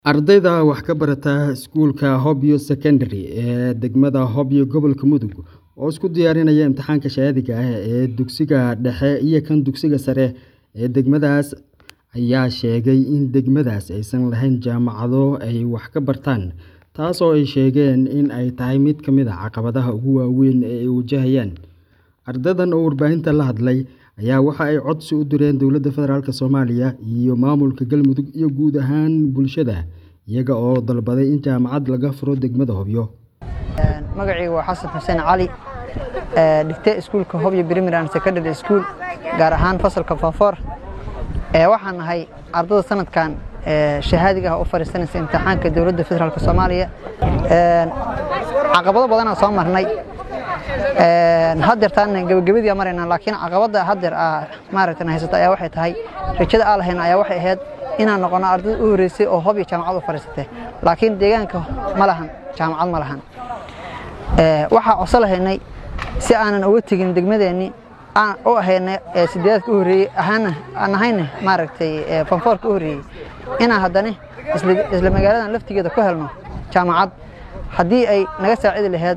Ardayda wax ka barata iskuulka Hobyo Secondary ee degmada Hobyo gobolka Mudug oo isku diyaarinaya imtixaanka shahaadiga ah ee dugsiga dhexe iyo kan dugsiga sare ee degmadaas ayaa sheegay in degmadaas aysan lahayn jaamacado ay wax ka bartaan taasoo ay sheegeen in ay tahay mid ka mid ah caqabadaha ugu waaweyn ee ay wajahayaan. Ardaydan oo warbaahinta la hadlay ayaa waxa ay codsi u direen dowladda federaalk Soomaaliya iyo maamulka Galmudug iyo guud ahaan bulshada iyaga oo dalbaday in jaamacad laga furo degmada Hobyo. magacayga waa xasan xuseen cali dhigtay iskuulka Hobyo Primary and Secondary School gaar ahaan fasalka Faafoor waxaan nahay ardayda sanadkan shahaadiga ah u fariisanaysa imtixaanka dowladda federaalk Soomaaliya caqabado badan aan soo marnay haddeer taan gabagabadii maraynaa laakiin caqabada haddeer maaragtay haysata ayaa waxay tahay rajada aan lahayn ayaa waxay ahayd inaan noqono ardayda u horeysay oo Hobyo jaamacad u fariisatay laakiin deegaanka ma lahan jaamacad ma lahan waxaa codso lahaynay si aanan uga tegin degmadeenni aan u ahaynay sideedka u horeeyey ahaana aan ahayna maaragtay fanfoorka u horeeyey inaan haddana isla magaaladan laftigeeda ku helno jaamacad haddii ay naga saacidi lahayd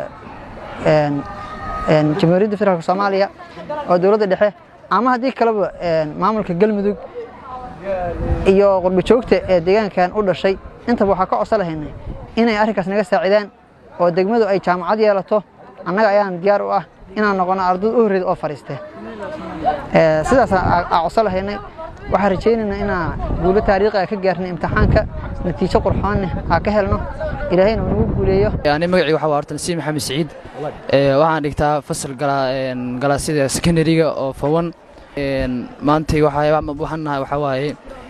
jamhuuriyadda federaalk Soomaaliya oo dowladda dhexe ama haddii kaleba maamulka Galmudug iyo qurbo joogta ee deegaankan u dhashay intaba waxaa ka codso lahaynay inay arrinkaas naga saacidaan oo degmadu ay jaamacad yeelato annaga ayaan diyaar u ah inaan noqono ardayd u horreyd oo fariistay sidaas aan codso lahaynay waxaan rajaynaynaa inaan guulo taariikhi ah ka gaarnay imtixaanka natiijo qurxoonne aan ka helno ilaahayna uu nagu guuleeyo ani magacayga waxaa waa horta nasiib maxamed siciid waxaan dhigtaa fasal galaasyada secondary-ga oo fawan maantay waxaan nahay waxaa waaye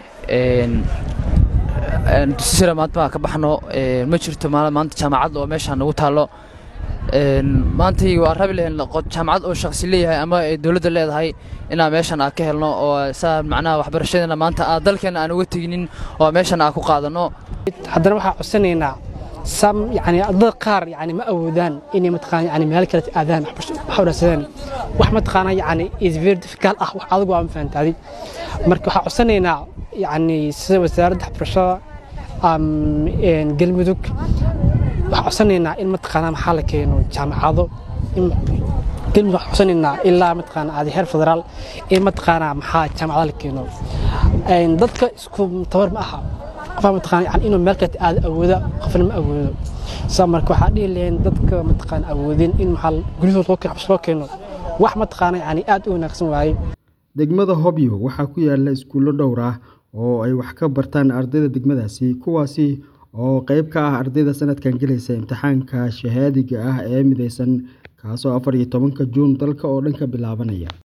dugsi sare maanta baan ka baxno ma jirto maanta jaamacad oo meeshaan nagu taallo maantay waa rabi lahayn jaamacad oo shakhsi leeyahay ama dowladda leedahay inaan meeshan aan ka helno oo saa macnaha waxbarashadeena maanta aan dalkeena aan uga teginin oo meeshan aan ku qaadano haddana waxaan codsanaynaa sam yani ardada qaar yani ma awoodaan inay mataqaana yani meel kale aadaan waxbarashadeen wax mataqaana yani is very difficult ah wax adigu aan fahantaadi marka waxaan codsanaynaa yani sida wasaaradda waxbarashada galmudug waxaan codsanaynaa in mataqaana maxaa la keeno jaamacado galmudug waxaan codsanaynaa ilaa mataqaana aadi heer federaal in mataqaana maxaa jaamacada la keeno dadka isku tabar ma aha qofa mataqaana yani inuu meel kale aad awooda qofna ma awoodo saa marka waxaa dhihi lahayn dadka mataqaana awoodin in maxaa guryahooda loo keeno wax mataqaana yani aad u wanaagsan waaye degmada Hobyo waxaa ku yaala iskuulo dhowr ah oo ay wax ka bartaan ardayda degmadaasi kuwaasi oo qayb ka ah ardayda sanadkan gelaysa imtixaanka shahaadiga ah ee mideysan kaasoo afar iyo tobanka juun dalka oo dhan ka bilaabanaya